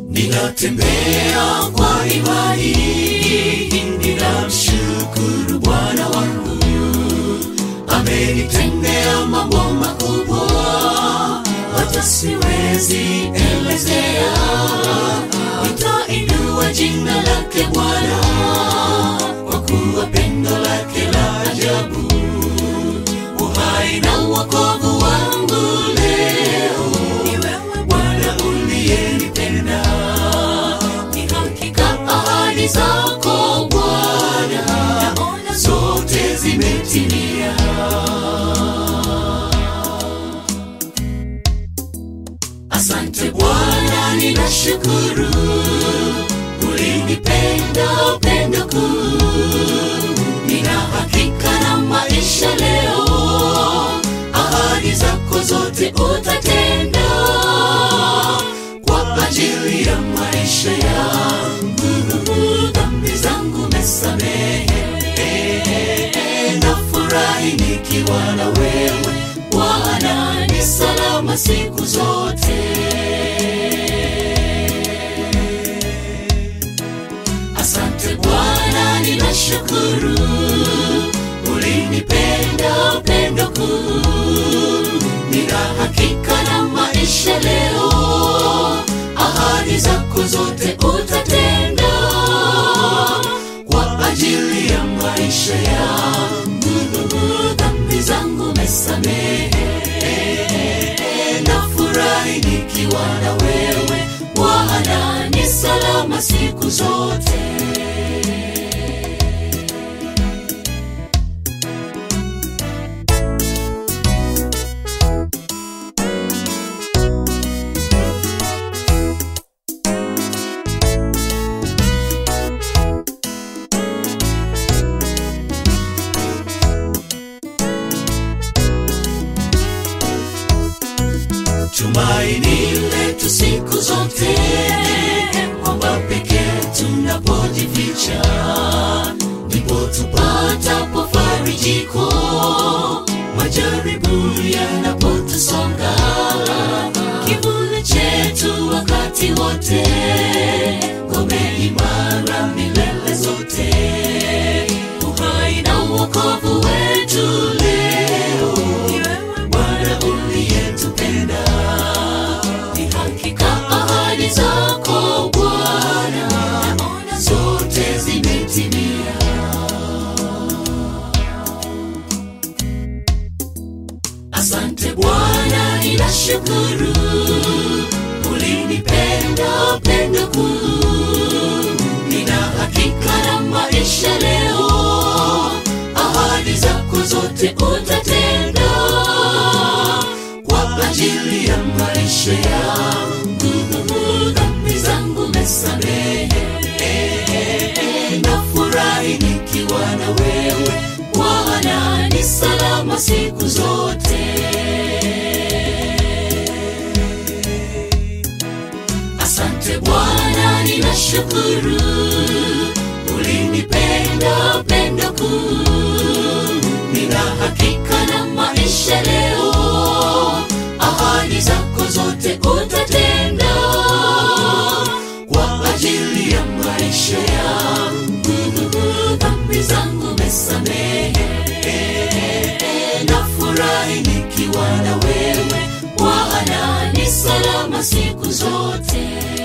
ninatembea kwa imani, ninamshukuru Bwana wangu, amenitendea mambo makubwa, hata siwezi elezea. Nitainua jina lake Bwana, kwa kuwa pendo lake la ajabu, uhai na wokovu wangu leo ni wewe Bwana uliyenipenda, ni hakika ahadi zako Bwana, naona zote zimetimia. Asante Bwana, ninashukuru ulinipenda upendo kuu. Nina hakika na maisha leo, ahadi zako zote utatenda kwa ajili ya maisha yangu. Dhambi zangu mesamehe, nafurahi nikiwa na wewe Bwana, ni salama siku zote. Asante Bwana, ninashukuru ulinipenda upendo kuu. Nina hakika na maisha leo, ahadi zako zote utatenda kwa ajili ya maisha yangu. Dhambi zangu mesamehe, nafurahi nikiwa na wewe Bwana, ni salama siku zote. Tumaini letu siku zote kwamba pekee tunapojificha ndipo tupatapo farijiko majaribu yanapotusonga kivuli chetu wakati wote ngome imara milele zote uhai na uokovu wetu leo ni wewe Bwana uliyetupenda ni hakika ahadi zako Bwana, naona zote zimetimia. Asante Bwana, ninashukuru ulinipenda upendo kuu. Nina hakika na maisha leo, ahadi zako zote utatenda kwa ajili ya maisha yangu. Dhambi zangu mesamehe, nafurahi nikiwa na wewe Bwana, ni salama siku zote. Asante Bwana, ninashukuru ulinipenda upendo kuu. Nina hakika na maisha leo, ahadi zako zote utatenda kwa ajili ya maisha yangu. Dhambi zangu mesamehe, nafurahi nikiwa na wewe Bwana, ni salama siku zote.